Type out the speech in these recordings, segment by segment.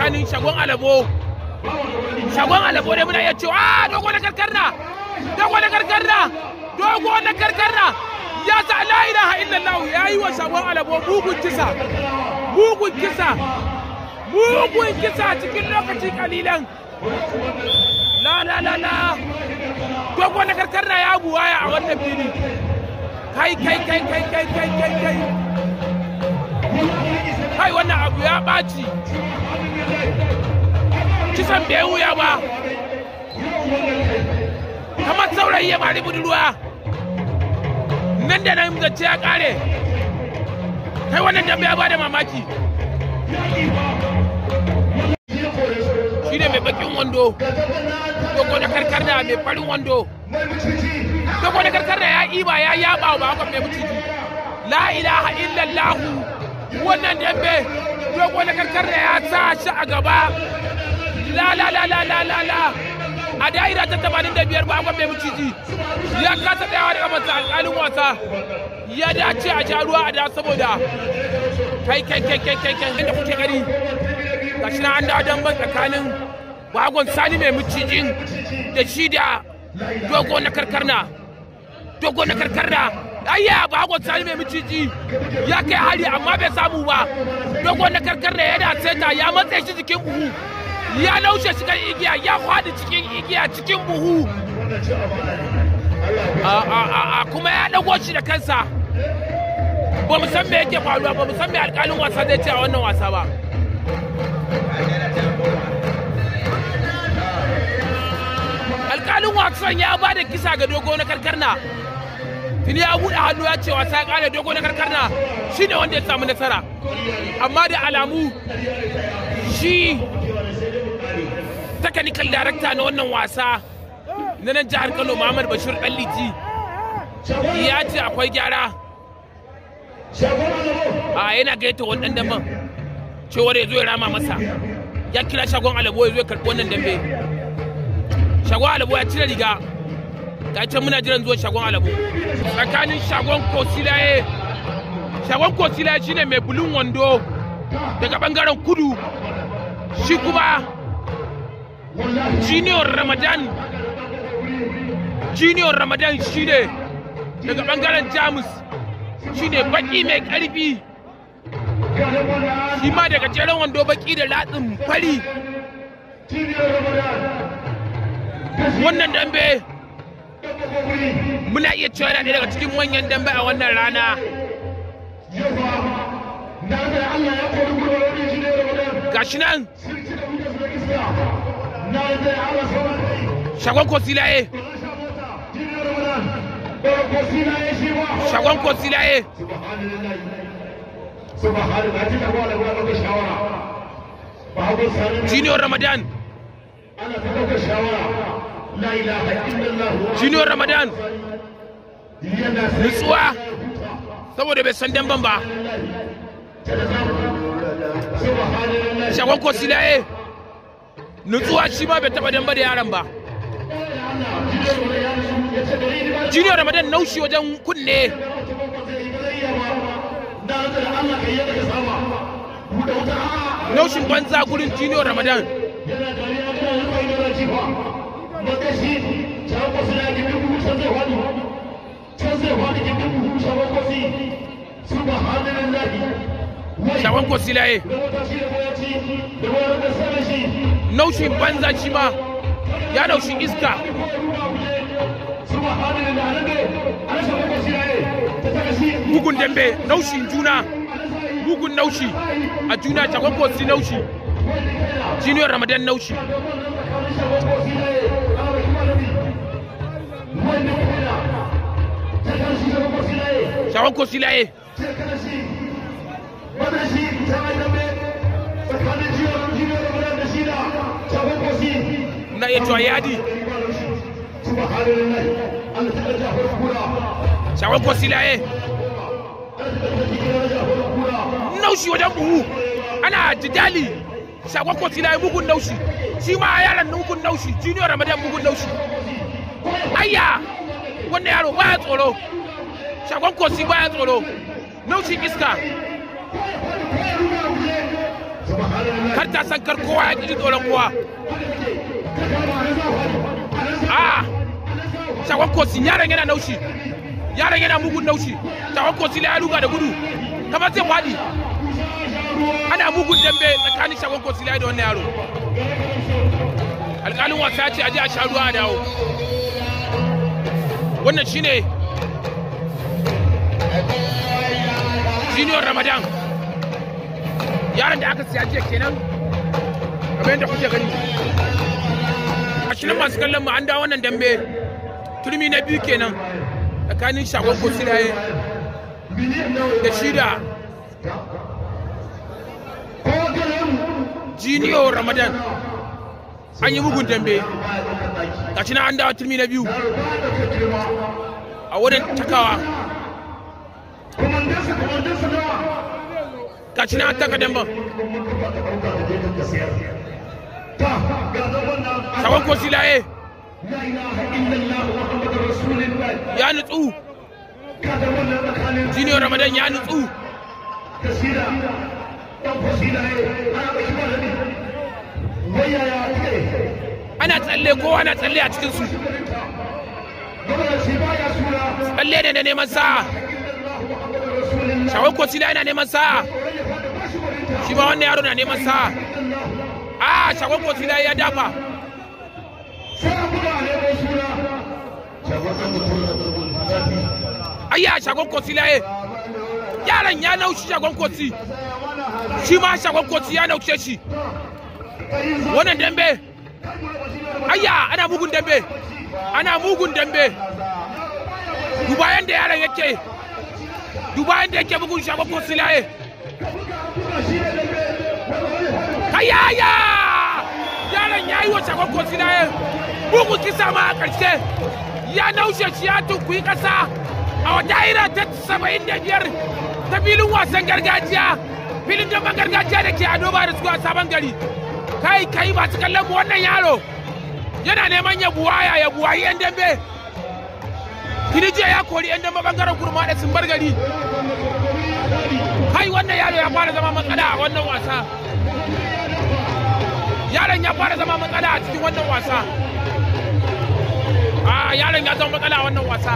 tsakanin shagon alabo shagon alabo ne muna iya cewa a dogo na karkarna dogo na karkarna dogo na karkarna ya sa la ilaha illallah ya yi wa shagon alabo mugun kisa mugun kisa mugun kisa cikin lokaci kalilan la la la la dogo na karkarna ya buwaya a wannan fili kai kai kai kai kai kai kai kai kai wannan abu ya ɓaci kisan bai wuya ba kamar saurayi ya mari budurwa nan da nan zance ya kare kai wannan dambe ya ba da mamaki shi ne mai bakin wando dogo da karkar da mai farin wando dogo da karkar da ya iba ya yaba ba haka mai muciji la ilaha illallahu wannan dambe dogo da karkar da ya sa shi a gaba la la la la la la la a da'ira ta tamanin da biyar ba mai muciji ya kasa tsayawa daga masa alƙalin wasa ya dace a sha ruwa a da saboda kai kai kai kai kai kai da kuke gani gashi na an da damban tsakanin bagon sani mai mucijin da shi da dogo na karkarna dogo na karkarna ayya bagon sani mai miciji ya kai hari amma bai samu ba dogo na karkarna yana seta ya matse shi jikin buhu ya laushe shi kan igiya ya kwadi cikin igiya cikin buhu a kuma ya dago shi da kansa ba mu san me yake faruwa ba mu san me alƙalin wasa zai ce a wannan wasa ba alƙalin wasan ya ba da kisa ga dogo na karkarna tuni ya buɗe hannu ya ce wasa ya ƙare dogo na karkarna shi ne wanda ya samu nasara amma da alamu shi technical director na wannan wasa na nan jihar kano muhammad bashir ɗanliti ya ce akwai gyara a yana gaita wani ɗan damban cewar ya zo ya rama masa ya kira shagon alabo ya zo ya karɓi wannan dambe shagon alabo ya cire riga ga can muna jiran zuwan shagon alabo tsakanin shagon kosilaye shagon kosilaye shine mai bulun wando daga bangaren kudu shi kuma junior ramadan junior ramadan shine daga bangaren jamus shine baki mai karfi shi ma daga jeren wando baki da latsin fari wannan dambe muna iya cewa yana daga cikin manyan dambe a wannan rana gashi nan shagon kosilaye shagon kosilaye junior ramadan junior ramadan nutsuwa saboda bai san damban ba shagon kosilaye nutsuwa shi ma bai taba damba da yaran ba junior ramadan naushi wajen kunne naushin banza gurin junior ramadan shagon kosilaye naushin banza shi ma ya naushi iska bugun dambe naushin juna bugun naushi a juna shagon kosi naushi junior ramadan naushi shagon kosi laye na iya cewa yadi shagon kosi laye naushi wajen buhu ana jidali shagon kosi laye bugun naushi shi ma yaran bugun naushi junior ramadan bugun naushi ayya wannan yaro baya tsoro shagon kosi baya tsoro naushin iska kar ta san kar kowa ya ji tsoron kowa a shagon kosi yaron yana naushi yaron yana mugun naushi shagon kosi ya luga da gudu kamar zai faɗi ana mugun dambe tsakanin shagon kosi da wannan yaro alƙalin wasa ya ce a je a sha ruwa a dawo wannan shine junior ramadan yaron da aka siya jiya kenan kamar yadda kuke gani a shirin masu kallon mu an dawo wannan dambe turmi na biyu kenan tsakanin shagon kosilaye da shida junior ramadan an yi bugun dambe ga shi na an dawo turmi na biyu a wurin takawa ga shi na an taka damban shagon kosilaye ya nutsu junior ramadan ya nutsu ana tsalle kowa na tsalle a cikinsu tsalle ne na neman sa'a shawar kosila yana neman sa'a shi ma wannan yaro na neman sa'a a shawar kosila ya dafa ayya shagon kosi laye yaron ya naushi shagon kosi shi ma shagon kosi ya naushe shi wannan dambe ayya ana mugun dambe ana mugun dambe duba yanda yaron yake duba yanda yake bugun shagon kosi laye kayaya yaron ya yi wa shagon kosi laye bugun kisa ma a ƙarshe ya naushe shi ya tunkuyi ƙasa a wata ira ta saba'in da biyar ta filin wasan gargajiya filin gaban gargajiya da ke ado ba da suka sabon gari kai kai masu kallon mu wannan yaro yana neman ya buwaya ya buwayi yan dambe Kirijiya ya kori yan dambe bangaren kurma da sun bar gari kai wannan yaro ya fara zama matsala a wannan wasa yaron ya fara zama matsala a cikin wannan wasa a yaron ya zama matsala a wannan wasa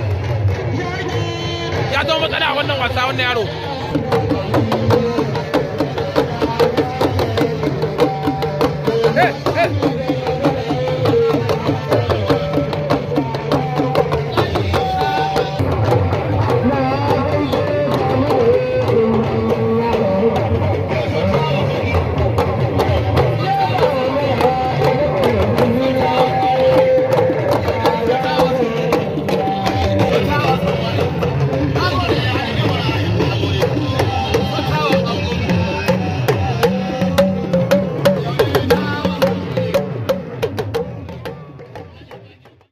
ya zama matsala a wannan wasa wannan yaro Hey!